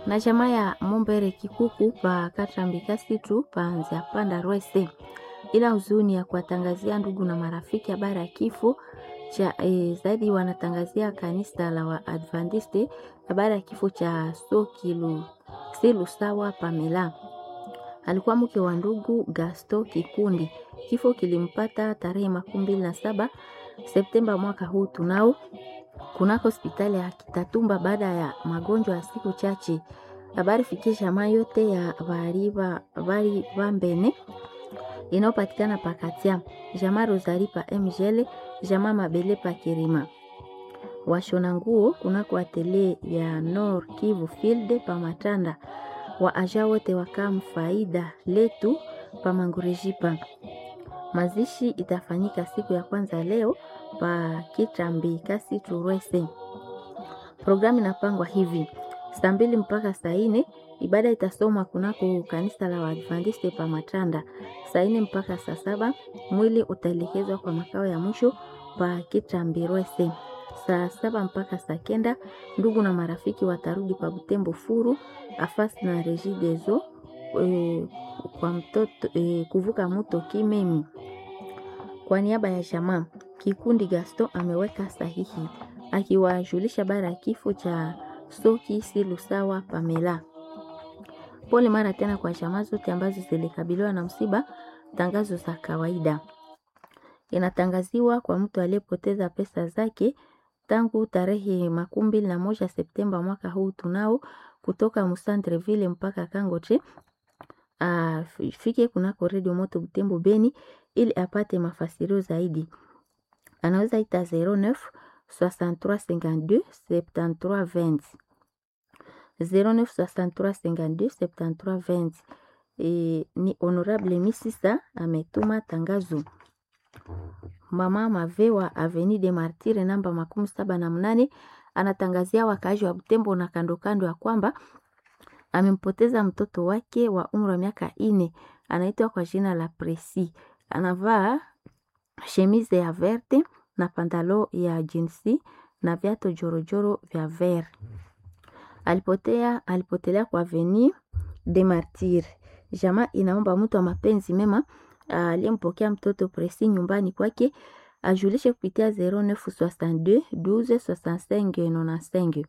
na chama ya Mombere Kikuku pa Katrambi Situ pa Nzia Panda Rwese, ila huzuni ya kuwatangazia ndugu na marafiki habari ya kifo cha e, zaidi wanatangazia kanisa la Waadventiste habari ya kifo cha Sokilu Silu Sawa Pamela alikuwa mke wa ndugu Gasto Kikundi. Kifo kilimpata tarehe makumi mbili na saba Septemba mwaka huu tunao kunako hospitali ya Kitatumba baada ya magonjwa ya siku chache. Habari fikie jamaa yote ya bari bari bambene inayopatikana pakatia jamaa Rosari pa Mgele jamaa Mabele pa Kirima washona nguo kunako atelier ya Nord Kivu Field pa Matanda wa aja wote wakam faida letu pa Mangurejipa. Mazishi itafanyika siku ya kwanza leo pa Kitambi kasi Turwese. Programu inapangwa hivi: saa mbili mpaka saa nne ibada itasomwa kunako kanisa la Waadventiste pa Matanda. Saa nne mpaka saa saba mwili utaelekezwa kwa makao ya mwisho pa Kitambi Rwese. Saa saba mpaka saa kenda ndugu na marafiki watarudi pa Butembo Furu afasi na Regideso e, kwa mtoto e, kuvuka mto Kimemi. Kwa niaba ya jamaa kikundi Gaston ameweka sahihi akiwajulisha bara ya kifo cha Soki Silusawa Pamela. Pole mara tena kwa jamaa zote ambazo zilikabiliwa na msiba. Tangazo za kawaida inatangaziwa kwa mtu aliyepoteza pesa zake tangu tarehe makumi mbili na moja Septemba mwaka huu tunao kutoka Musantreville mpaka Kangoche afike kunako redio moto Butembo Beni ili apate mafasirio zaidi. Anaweza ita 09 63 52 73 20 09 63 52 73 20. E, ni Honorable Misisa ametuma tangazo. Mama Mavewa Avenue de Martire namba makumi saba na mnane anatangazia wakaaji wa Butembo na kando kando ya kwamba amempoteza mtoto wake wa umri wa miaka ine, anaitwa kwa jina la Presi. Anavaa chemise ya verte na pantalo ya jinsi na viatu jorojoro vya ver. Alipotea, alipotelea kwa Avenue de Martire. Jamaa inaomba mtu wa mapenzi mema aliyempokea mtoto Presi nyumbani kwake ajulishe kupitia 0962 12 65 95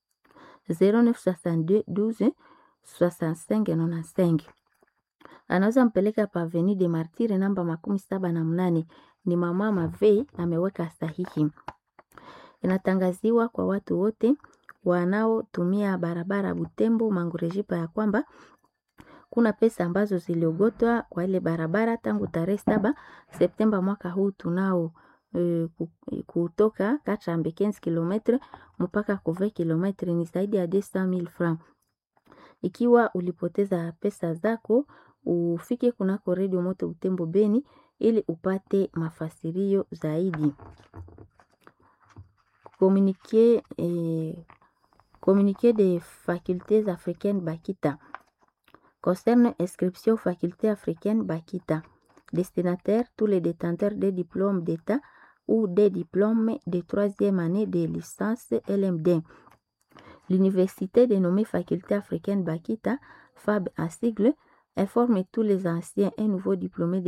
0962 12 65 95. Anaweza mpeleka pa Avenue de Martire namba makumi saba na mnane. Ni mama Mavei ameweka sahihi. Inatangaziwa kwa watu wote wanaotumia barabara Butembo Mangurejipa ya kwamba kuna pesa ambazo ziliogotwa kwa ile barabara tangu tarehe saba Septemba mwaka huu tunao e, kutoka Katrambe 15 km mpaka Kove km ni zaidi ya 200,000 francs. Ikiwa ulipoteza pesa zako, ufike kunako redio moto Butembo Beni ili upate mafasirio zaidi. Communiqué, eh, communiqué des facultés africaines Bakita concerne inscription aux facultés africaines Bakita. Destinataire, tous les détenteurs des diplômes d'État ou des diplômes de troisième année de licence LMD. L'université dénommée Faculté africaine Bakita, FAB en sigle, informe tous les anciens et nouveaux diplômés